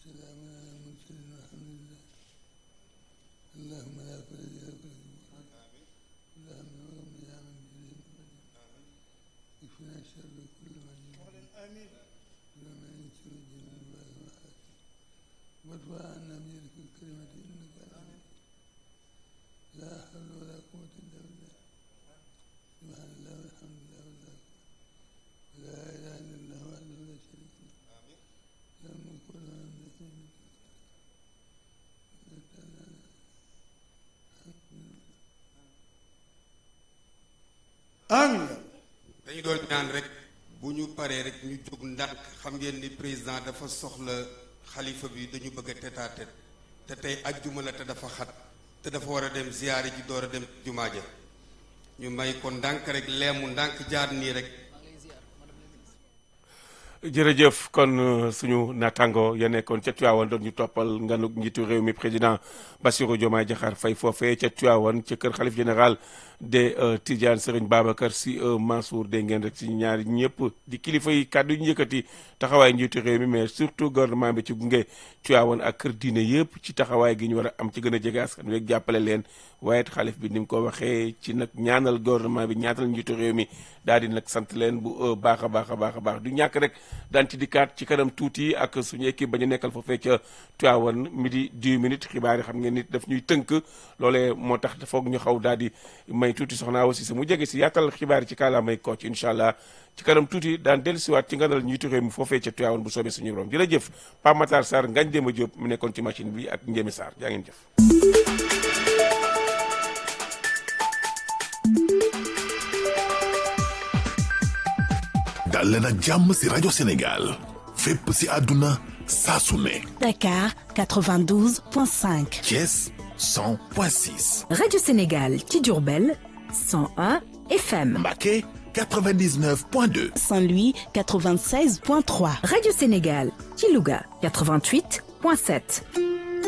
والسلام على المرسلين والحمد لله اللهم لا فرج لك اللهم وغم يا من جريم اكفنا شر كل من آمين ومن يسر الجن الباب وحاتم وارفع عنا بيدك الكلمة انك عليم لا حول ولا قوة الا بالله سبحان الله والحمد لله والله لا اله الا الله وحده لا شريك له له الملك وله الحمد آمين dañu doon ñaan rek bu ñu paree rek ñu jóg ndànk xam ngeen ni président dafa soxla xalifa bi dañu bëgg a tête à tête te tey ajjuma la te dafa xat te dafa war a dem ziyaari ji door a dem jumaa ja ñu may ko ndànk rek leemu ndànk jaar nii rek jërëjëf kon euh, suñu naataango ya nekkoon ca Tivaouane doon ñu toppal nganu njiitu réew mi président Bassirou Diomaye Diakhar Faye foofee ca Tivaouane ca kër xalif général de euh, Tidiane Serigne Babacar Sy euh, Mansour dégg ngeen rek ci ñaari ñëpp di kilifa yi kàddu yu ñu yëkkati taxawaay njiitu réew mi mais surtout gouvernement bi ci gunge Tivaouane ak kër diine yëpp ci taxawaay gi ñu war a am ci gën a jege askan wi ak jàppale leen waaye it xalif bi ni mu ko waxee ci nag ñaanal gouvernement bi ñaatal njiitu réew mi daal di nag sant leen bu baax a baax a baax a baax du ñàkk rek daan ci dikkaat ci kanam tuuti ak suñu équipe ba ñu nekkal foofee ca Tivaouane midi 10 minutes xibaar yi xam ngeen nit daf ñuy tënk loolee moo tax foog ñu xaw daal di may tuuti soxna aussi sa mu jege si yaatal xibaar yi ci kàllaamay Kocc incha allah ci kanam tuuti daan dellusiwaat ci nganal njiitu réew mi foofee ca Tivaouane bu soobee suñu borom jërëjëf Pape Matar Sarr Ngagne Demba Diop mu nekkoon ci machine bi ak Ndiémi Sarr jaa ngeen jëf. dal leen ak jàmm ci rajo Sénégal fépp ci àdduna saa su ne Dakar 92.5. Thiès 100.6 Radio Sénégal ci Diourbel 101 FM Mbacké 99.2 Saint-Louis 96.3. Radio Sénégal ci Louga 88.7